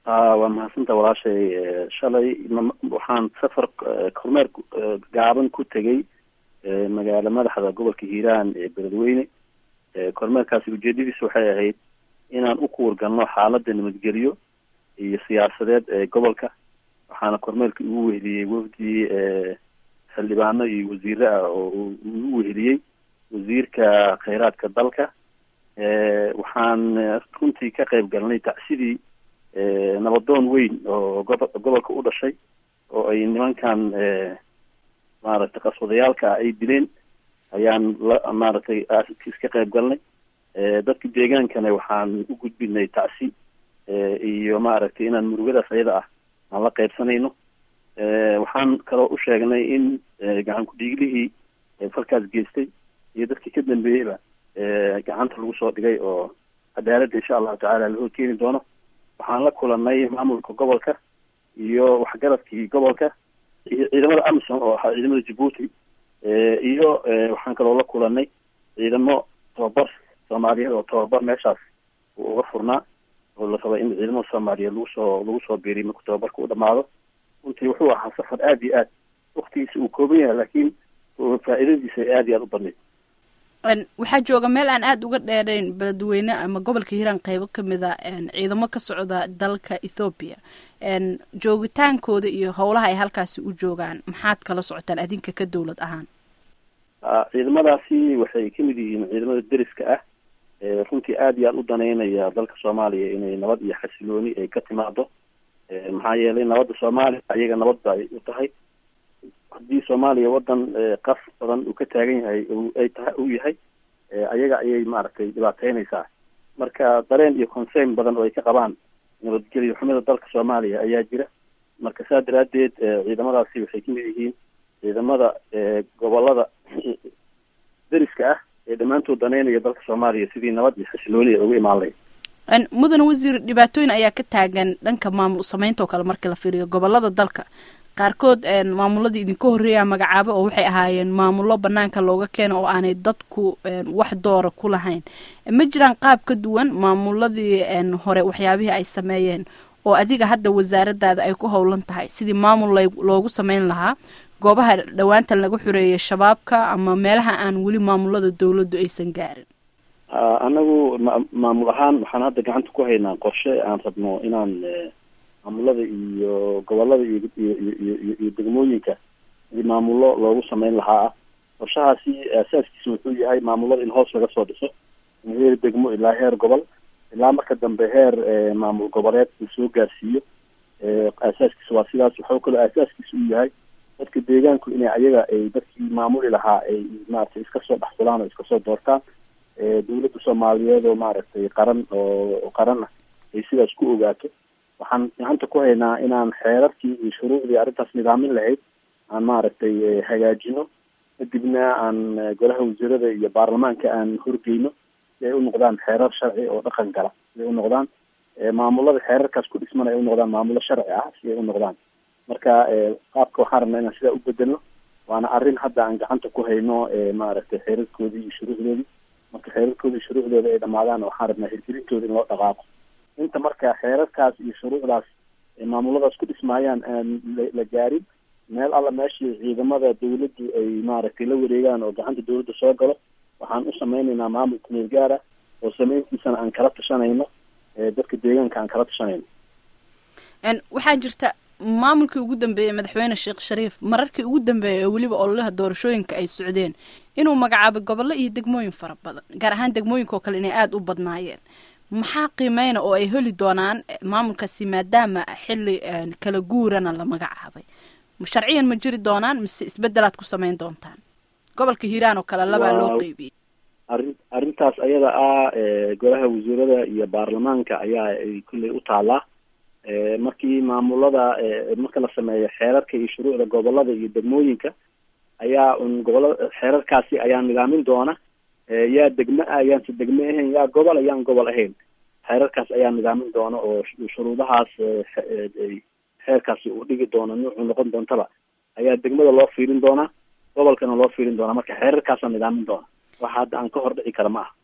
waa mahadsanta walaashay shalay waxaan safar kormeer gaaban ku tegay magaala madaxda gobolka hiiraan ee beledweyne kormeerkaasi ujeedadiisa waxay ahayd inaan u kuwargalno xaalada nabadgelyo iyo siyaasadeed ee gobolka waxaana kormeerka ugu weheliyey wafdi xildhibaano iyo wasiire ah oo ugu weheliyey wasiirka kheyraadka dalka waxaan runtii ka qayb galnay tacsidii nabadoon weyn oo gobo gobolka u dhashay oo ay nimankan maaragtay qaswadayaalka ah ay dileen ayaan la maaragtay iska qayb galnay dadka deegaankana waxaan u gudbinay tacsi iyo maaragtay inaan murugadaas ayada ah aan la qaybsanayno waxaan kaloo u sheegnay in gacan ku-dhiiglihii falkaas geystay iyo dadkii ka dambeeyeyba gacanta lagu soo dhigay oo cadaaladda insha allahu tacaala la horkeeni doono waxaan la kulanay maamulka gobolka iyo waxgaradkii gobolka iyo ciidamada amisom oo ahaa ciidamada jabuuti iyo waxaan kaloo la kulanay ciidamo tababar soomaaliyeed oo tababar meeshaas uu uga furnaa oo la rabay in ciidamada soomaaliyeed lagu soo lagu soo biiriy marku tababarka u dhamaado runtii wuxuu ahaa safar aada iyo aad waktigiisa uu kooban yahay laakiin faa-iidadiisa ay aada iyo aada u badnayd waxaa jooga meel aan aada uga dheerayn beledweyne ama gobolka hiiraan qeybo kamid a ciidamo ka socda dalka ethoobiya joogitaankooda iyo howlaha ay halkaasi u joogaan maxaad kala socotaan adinka ka dowlad ahaan ciidamadaasi waxay kamid yihiin ciidamada deriska ah runtii aada iyo aada u daneynaya dalka soomaaliya inay nabad iyo xasilooni ay ka timaado maxaa yeelay nabadda soomaaliya ayaga nabadba ay u tahay haddii soomaaliya wadan qas badan uu ka taagan yahay ay tahay uu yahay ayaga ayay maaragtay dhibaateynaysaa marka dareen iyo concern badan oo ay ka qabaan nabadgelyo xumida dalka soomaaliya ayaa jira marka saa daraadeed ciidamadaasi waxay kamid yihiin ciidamada gobolada deriska ah ee dhammaantood daneynaya dalka soomaaliya sidii nabad iyo xasilooni ay uga imaan lahayd mudane wasiir dhibaatooyin ayaa ka taagan dhanka maamul sameynta oo kale markii la fiiriyo gobolada dalka qaarkood maamuladii idinka horreeyaa magacaabo oo waxay ahaayeen maamullo banaanka looga keeno oo aanay dadku wax doora ku lahayn ma jiraan qaab ka duwan maamuladii hore waxyaabihii ay sameeyeen oo adiga hadda wasaaradaada ay ku howlan tahay sidii maamul loogu sameyn lahaa goobaha dhowaantan laga xoreeyay shabaabka ama meelaha aan weli maamulada dowladdu aysan gaarin anagu ma maamul ahaan waxaan hadda gacanta ku haynaa qorshe aan rabno inaan maamulada iyo gobolada iyo iyo iyo degmooyinka sidii maamullo loogu sameyn lahaa ah qorshahaasi asaaskiisa wuxuu yahay maamulada in hoos laga soo dhiso in heer degmo ilaa heer gobol ilaa marka dambe heer maamul goboleed uu soo gaarsiiyo asaaskiisa waa sidaas waxaa kaloo asaaskiisa uu yahay dadka deegaanku inay ayaga ay dadkii maamuli lahaa ay maaragtay iska soo dhexfulaan oo iska soo doortaan dawladda soomaaliyeed oo maaragtay qaran oo qaran ah ay sidaas ku ogaato waxaan gacanta ku haynaa inaan xeerarkii iyo shuruucdii arrintaas nidaamin lahayd aan maaragtay hagaajino kadibna aan golaha wasiirada iyo baarlamaanka aan horgeyno si ay u noqdaan xeerar sharci oo dhaqan gala si ay u noqdaan maamulada xeerarkaas ku dhisman ay u noqdaan maamulo sharci ah si ay u noqdaan marka qaabka waxaan rabnaa inaan sidaa u bedelno waana arrin hadda aan gacanta ku hayno maaragtay xeerarkoodii iyo shuruucdoodii marka xeerarkoodii shuruucdooda ay dhamaadaan waxaan rabnaa hirgelintooda in loo dhaqaaqo inta marka xeerarkaas iyo shuruucdaas maamuladaas ku dhismaayaan aan la gaarin meel alla meeshii ciidamada dawladdu ay maaragtay la wareegaan oo gacanta dawladda soo galo waxaan u sameynaynaa maamul kumeel gaara oo sameyntiisana aan kala tashanayno dadka deegaanka aan kala tashanayno waxaa jirta maamulkii ugu dambeeyey madaxweyne sheekh shariif mararkii ugu dambeeyay oo weliba ololaha doorashooyinka ay socdeen inuu magacaabay gobollo iyo degmooyin fara badan gaar ahaan degmooyinka oo kale inay aada u badnaayeen maxaa qiimeyna oo ay heli doonaan maamulkaasi maadaama xilli kala guurana la magacaabay sharciyan ma jiri doonaan mise isbedelaad ku sameyn doontaan gobolka hiiraan oo kale labaa loo qeybiyey arrin arrintaas ayada ah golaha wasiirada iyo baarlamaanka ayaa ay kulley u taalaa markii maamulada marka la sameeyo xeerarka iyo shuruucda gobolada iyo degmooyinka ayaa un gobolada xeerarkaasi ayaa nidaamin doona yaa degme ah yaanse degme ahayn yaa gobol yaan gobol ahayn xeerarkaas ayaa nidaamin doona oo shuruudahaas xeerkaasi uu dhigi doono nuucuu noqon doontaba ayaa degmada loo fiirin doonaa gobolkana loo fiirin doonaa marka xeerarkaasaa nidaamin doona waxa hadda aan ka hor dhici kara ma aha